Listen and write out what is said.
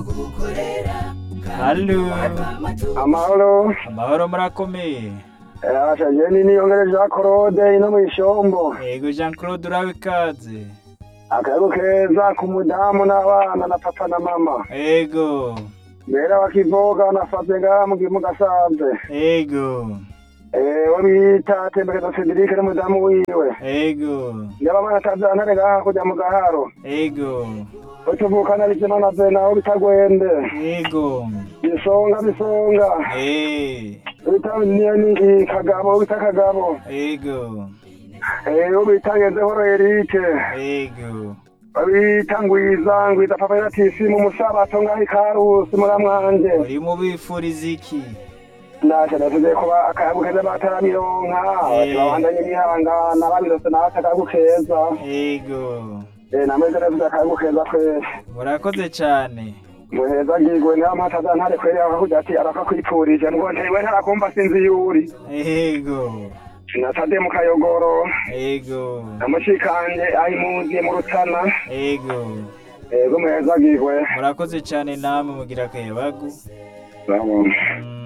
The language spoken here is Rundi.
Halo, amahoro amahoro murakomeye. asha jeni niyongereje akorode ino mw'ishombo Yego Jean Claude urabe ikaze. akayago keza ku mudamu n'abana na papa na mama Yego, mbere bakivoga nafate ngaha mu gihugu gasanze yego, ewe bita tembekezo Cedric n'umudamu wiwe yego, ndabamana atazantare ngaha kuja mu gaharo yego, utuvukana bizima na vena aho bitagwende yego. bisonga bisonga Eh, bita ni kagabo bita kagabo yego, ewe bita ngezehoro Eric yego. babita ngwiza ngwiza papa yaratisi mu musabato ngaho ikarusi muramwanje Uri mu bifuriza iki? nasha navuze kuba akayagu keza bataramironka Eh. babandanye bihangana babirose nawe akayagu keza Yego. Eh, namwe navuze akayagu keza twese Murakoze cyane. muheza ngigwe niyo mpataza ntare kweri akakuja ati arakakwipfurije ngo ntiwe ntarakumva sinzi yuri Yego, natade mu kayogoro yego, namushikanje ayimuziye mu rutana yego. ego muheza ngigwe Murakoze cyane namwe mugira akayabagu. Bravo. Mm.